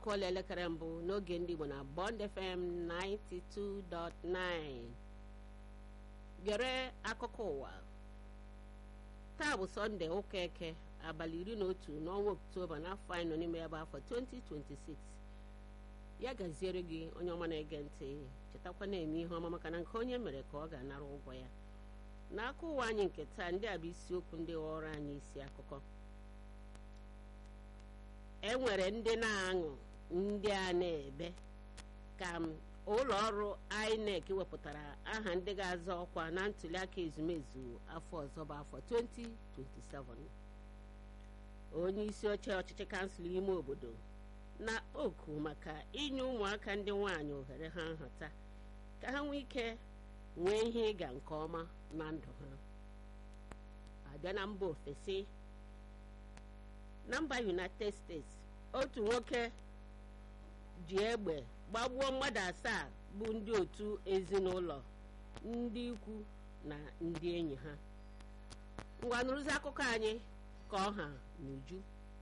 akụọla elekere mbụ n'oge ndị Igbo na Bond FM 92.9 gere akụkọ ụwa taa bụ sọnde ụka eke abalị iri na otu n'ọnwa oktoba n'afọ anyị nọ n'ime ya bụ afọ 2026 ya gaziere gị onye ọma na-ege ntị chetakwa na-eme ihe ọma maka na nke onye mere ka ọ ga-anara ụgwọ ya n'aka ụwa anyị nke taa ndị a bụ isiokwu ndị ghọrọ anyị isi akụkọ e nwere ndị na-aṅụ ndị a na-ebe ka ụlọ ọrụ INEC wepụtara aha ndị ga-azọ ọkwa na ntuliaka ezumezu afọ ọzọ bụ afọ 2027 onye isi oche ọchịchị kansụl ime obodo na oku maka inye ụmụaka ndị nwaanyị ohere ha nhata ka ha nwee ike nwee ihe ịga nke ọma na ndụ ha abịa na mba ofesi na mba united states otu nwoke ji egbe gbagbuo mmadụ asaa bụ ndị otu ezinụlọ ndị ikwu na ndị enyi ha ngwa nụrụzi akụkọ anyị ka ọha n'uju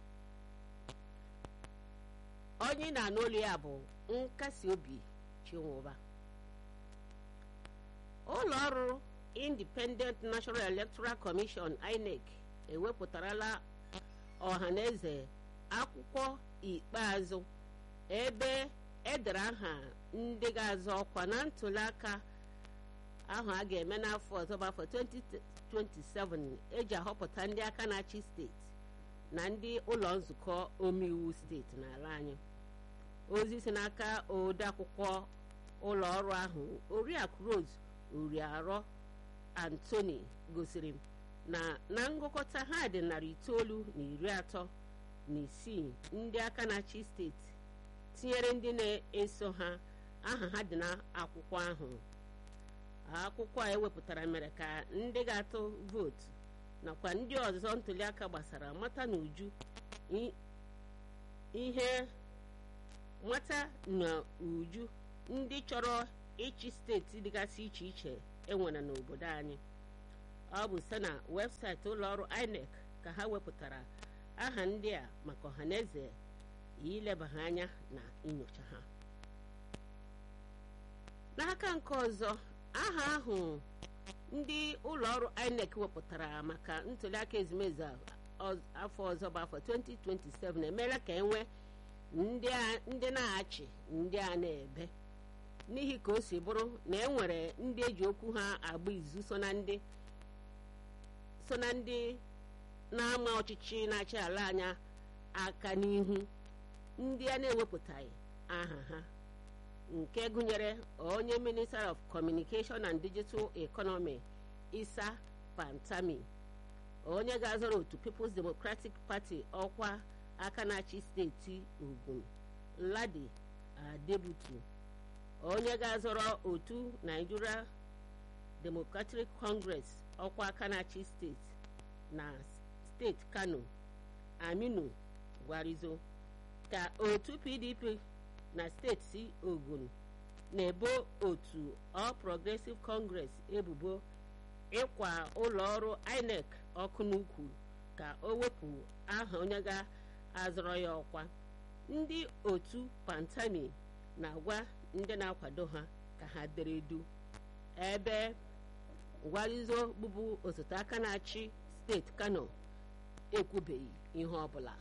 onye na-anụ olu ya bụ nkasi obi chinwụba ụlọ ọrụ independent national electoral commission inec ewepụtarala ọhaneze akwụkwọ ikpeazụ ebe edere aha ndị ga-azọ ọkwa na ntụliaka ahụ a ga-eme n'afọ ọzọ bụ afọ 2027 eji ahọpụta ndị aka na-achị steeti na ndị ụlọ nzukọ omeiwu steeti n'ala anyị ozi si n'aka ode akwụkwọ ụlọ ọrụ ahụ oriakụ Rose Oriarọ Anthony gosiri na na ngụkọta ha dị narị itoolu na iri atọ na isii ndị aka na-achị steeti tinyere ndị na-eso ha aha ha dị n'akwụkwọ ahụ akwụkwọ a ewepụtara mere ka ndị ga-atụ vootu nakwa ndị ọzọ ntuliaka gbasara mata n'uju ihe mata na uju ndị chọrọ ịchị steeti dịgasị iche iche enwere n'obodo anyị ọ bụ site na webụsaịtị ụlọọrụ INEC ka ha wepụtara aha ndị a maka ọhaneze ileba ha anya na inyocha ha n'aka nke ọzọ aha ahụ ndị ụlọọrụ INEC wepụtara maka ntuliaka ezumezu afọ ọzọ bụ afọ 2027 emeela ka enwee ndị na-achị ndị a na-ebe n'ihi ka o si bụrụ na e nwere ndị eji okwu ha agba izu so na ndị so na ndị na-ama ọchịchị na-achị ala anya aka n'ihu ndị a na-ewepụtaghị aha ha nke gụnyere onye minister of communication and digital economy isa pantami onye ga-azọrọ otu people's democratic party ọkwa aka na-achị steeti ogun ladi adebutu onye ga-azọrọ otu nigeria democratic congress ọkwa aka na-achị steeti na steeti kano aminu gwarizo ka otu pdp na steeti ogun na-ebo otu all progressive congress ebubo ịkwa ụlọ ọrụ inec ọkụ n'ukwu ka o wepụ aha onye ga-azọrọ ya ọkwa ndị otu pantami na-agwa ndị na-akwado ha ka ha dere edu ebe gwarizo bụbu osote aka na-achị steeti kano ekwubeghị ihe ọbụla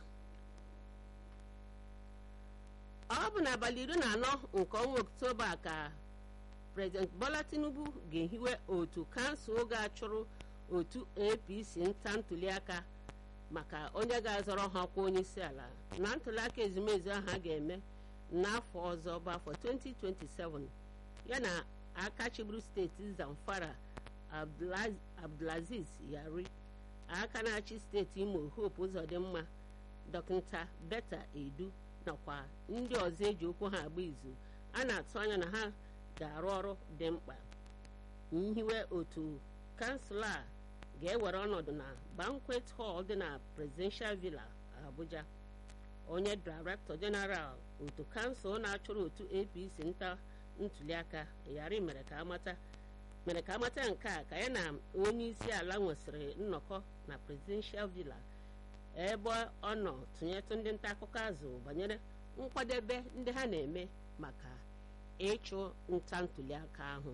ọ bụ n'abalị iri na anọ nke ọnwa oktoba ka prezident bola tinubu ga-ehiwe otu kansụl ga-achụrụ otu apc nta ntuliaka maka onye ga-azọrọ ha ọkwa onye isi ala na ntuliaka ezumezu ahụ a ga-eme n'afọ ọzọ bụ afọ 2027 ya na aka chịburu steeti zamfara abdulaziz yari aka na-achị steeti imo hope ụzọdịmma dọkịta beta edu nakwa ndị ọzọ eji okwu ha agba izu a na-atụ anya na ha ga-arụ ọrụ dị mkpa nhiwe otu kansụl a ga-ewere ọnọdụ na banquet hall dị na presidential villa abuja onye director general otu kansụl na-achụrụ otu apc nta ntuliaka yari mere ka amata mere ka amata nke a ka ya na onye isi ala nwesịrị nnọkọ na presidential villa ebe ọ nọ tụnyetụ ndị nta akụkọ azụ banyere nkwadebe ndị ha na-eme maka ịchụ nta ntụliaka ahụ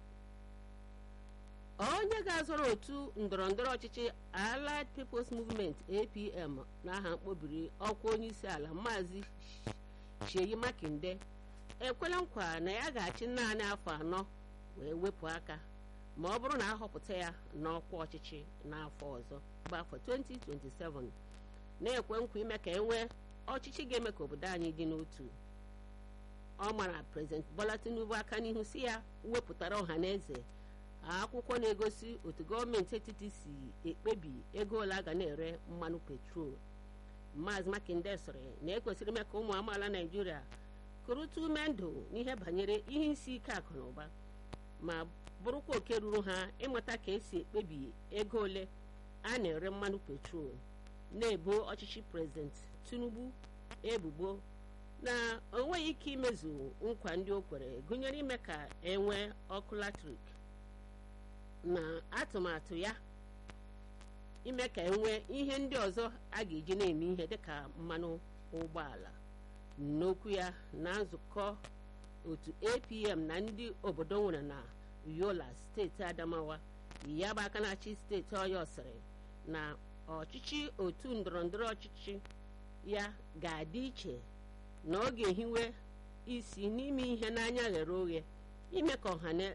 onye ga-azọrọ otu ndọrọndọrọ ọchịchị Allied People's Movement APM n'aha mkpobiri ọkwa onye isi ala maazị Sheyi Makinde ekwela nkwa na ya ga-achị naanị afọ anọ wee wepụ aka ma ọ bụrụ na ahọpụta ya n'ọkwa ọchịchị n'afọ ọzọ bụ afọ 2027 na-ekwe nkwa ime ka e nwee ọchịchị ga-eme ka obodo anyị dị n'otu ọ mara prezident Bola Tinubu aka n'ihu si ya wepụtara ọha na eze akwụkwọ na-egosi otu gọọmenti etiti si ekpebi ego ole a ga na-ere mmanụ petrol maazị Makinde sịrị na ekwesịrị ime ka ụmụ amaala Naijiria kụrụta ume ndụ n'ihe banyere ihe isi ike akụ na ụba ma bụrụkwa oke ruru ha ịmata ka esi ekpebi ego ole a na-ere mmanụ petrol na-ebo ọchịchị prezident Tinubu ebubo na o nweghị ike imezu nkwa ndị o kwere gụnyere ime ka enwee ọkụ latrik na atụmatụ ya ime ka enwee ihe ndị ọzọ a ga-eji na-eme ihe dịka mmanụ ụgbọala n'okwu ya na nzukọ otu APM na ndị obodo nwere na Yola steeti Adamawa ya bụ aka na-achị steeti Ọyọ sịrị na ọchịchị otu ndọrọndọrọ ọchịchị ya ga-adị iche na ọ ga-ehiwe isi n'ime ihe n'anya ghere oghe ime ka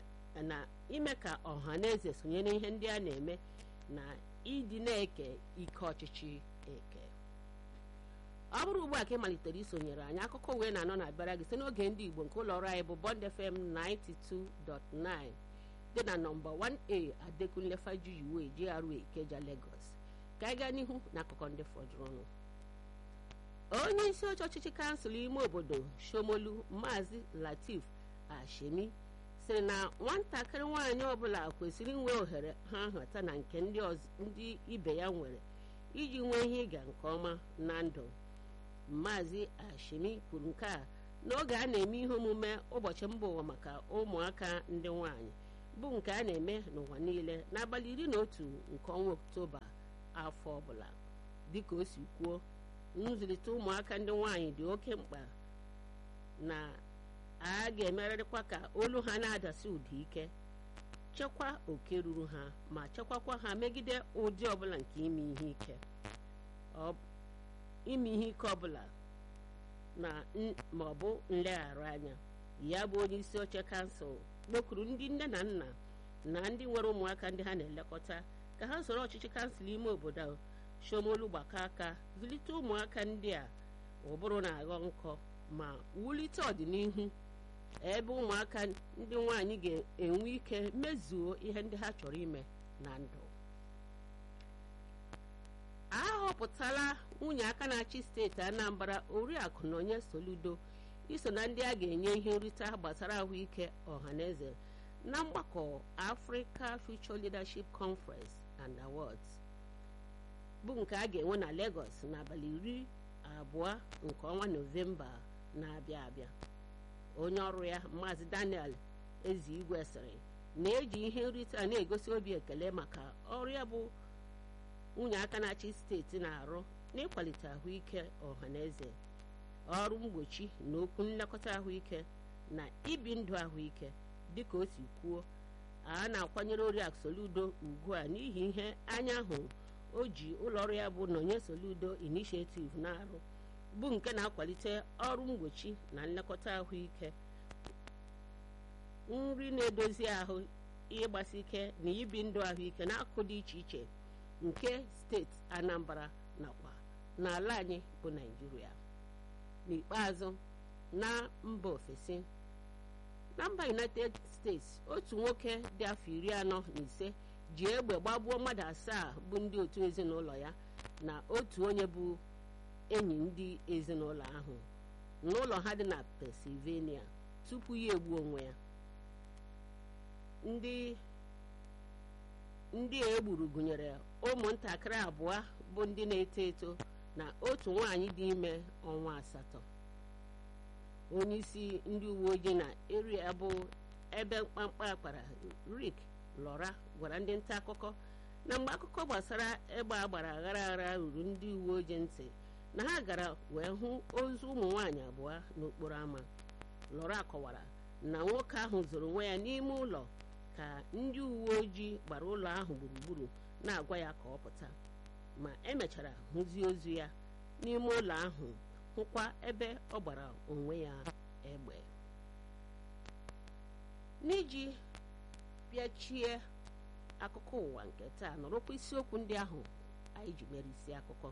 ọha na eze sonye n'ihe ndị a na-eme na ịdị na-eke ike ọchịchị eke ọ bụrụ ugbu a ka ị malitere isonyere anyị akụkọ wee na-anọ na-abịara gị site n'oge ndị Igbo nke ụlọ ọrụ anyị bụ Bond FM 92.9 dị na nọmba 1A Adekunle Fajuyiwe GRA Ikeja Lagos ka anyị gaa n'ihu na akụkọ ndị fọdụrụnụ onye isi oche ọchịchị kansụl ime obodo Shomolu Maazị Latif Ashemi sịrị na nwatakịrị nwaanyị ọbụla kwesịrị inwe ohere ha nhata na nke ndị ibe ya nwere iji nwee ihe ịga nke ọma na ndụ Maazị Ashemi kwuru nke a n'oge a na-eme ihe omume ụbọchị mba ụwa maka ụmụaka ndị nwanyị bụ nke a na-eme n'ụwa niile n'abalị iri na otu nke ọnwa Oktoba afọ ọbụla dịka o si kwuo nzụlite ụmụaka ndị nwanyị dị oke mkpa na a ga-emerịrịkwa ka olu ha na-adasi ụda ike chekwa oke ruru ha ma chekwakwa ha megide ụdị ọbụla nke ime ihe ike ime ihe ike ọbụla na ma ọ bụ nleghara anya ya bụ onye isi oche kansụl kpọkuru ndị nne na nna na ndị nwere ụmụaka ndị ha na-elekọta ka ha soro ọchịchị kansụl ime obodo Shomolu gbakọ aka zụlite ụmụaka ndị a ụbụrụ na-aghọ nkọ ma wulite ọdịnihu ebe ụmụaka ndị nwanyị ga-enwe ike mezuo ihe ndị ha chọrọ ime na ndụ a họpụtala nwunye aka na-achị steeti Anambra Oriakụ Nonye Soludo iso na ndị a ga-enye ihe nrite gbasara ahụike ọhaneze na mgbakọ Africa Future Leadership Conference and Awards bụ nke a ga-enwe na Lagos n'abalị iri abụọ nke ọnwa Nọvemba na-abịa abịa onye ọrụ ya Maazị Daniel Ezigwe sịrị na-eji ihe nrite a na-egosi obi ekele maka ọrụ ya bụ nwunye aka na-achị steeti na-arụ n'ịkwalite ahụike ọhaneze ọrụ mgbochi na okwu nlekọta ahụike na ibi ndụ ahụike dịka o si kwuo a na-akwanyere Oriakụ Soludo ugbu a n'ihi ihe anya hụrụ o ji ụlọọrụ ya bụ Nonye Soludo Initiative na-arụ bụ nke na-akwalite ọrụ mgbochi na nlekọta ahụike nri na-edozi ahụ ịgbasi ike na ibi ndụ ahụike n'akụkụ dị iche iche nke steeti Anambra nakwa n'ala anyị bụ Naịjirịa n'ikpeazụ na mba ofesi na mba United States otu nwoke dị afọ iri anọ na ise ji egbe gbagbuo mmadụ asaa bụ ndị otu ezinụlọ ya na otu onye bụ enyi ndị ezinụlọ ahụ n'ụlọ ha dị na Pennsylvania tupu ya egbuo onwe ya ndị ndị a egburu gụnyere ụmụntakịrị abụọ bụ ndị na-eto eto na otu nwaanyị dị ime ọnwa asatọ onye isi ndị uwe ojii na eria bụ ebe mkpamkpa akpara Rick Lora gwara ndị nta akụkọ na mgbe akụkọ gbasara egbe agbara aghara aghara ruru ndị uwe ojii ntị na ha gara wee hụ ozu ụmụ nwaanyị abụọ n'okporo ámá lọra kọwara na nwoke ahụ zoro onwe ya n'ime ụlọ ka ndị uwe ojii gbara ụlọ ahụ gburugburu na-agwa ya ka ọ pụta ma emechara hụzie ozu ya n'ime ụlọ ahụ hụkwa ebe ọ gbara onwe ya egbe n'iji bịachie akụkọ ụwa nke taa nọrọkwa isiokwu ndị ahụ anyị ji mere isi akụkọ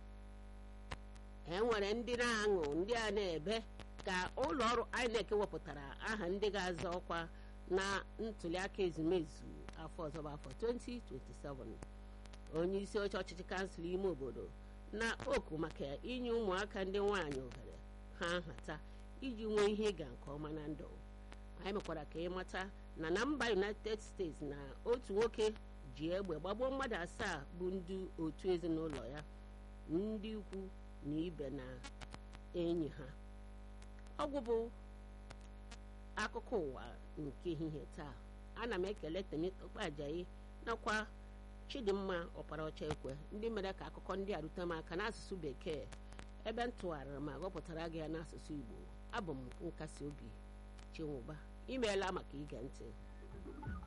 e nwere ndị na-aṅụ ndị a na-ebe ka ụlọ ọrụ INEC wepụtara aha ndị ga-azọ ọkwa na ntụliaka ezumezu afọ ọzọ bụ afọ 2027 onye isi oche ọchịchị kansụl ime obodo na oku maka inye ụmụaka ndị nwaanyị ohere ha nhata iji nwee ihe ịga nke ọma na ndụ anyị mekwara ka ịmata na na mba united states na otu nwoke ji egbe gbagbuo mmadụ asaa bụ ndị otu ezinụlọ ya ndị ikwu na ibe na enyi ha ọgwụ bụ akụkọ ụwa nke ehihie taa ana m ekele Temitope Ajayi nakwa Chidimma Ọparaọcha Ekwe ndị mere ka akụkọ ndị a rute m aka n'asụsụ bekee ebe m tụgharịrị ma gụpụtara gị ya n'asụsụ Igbo abụ m nkasi obi Chinwụba imeela maka ige ntị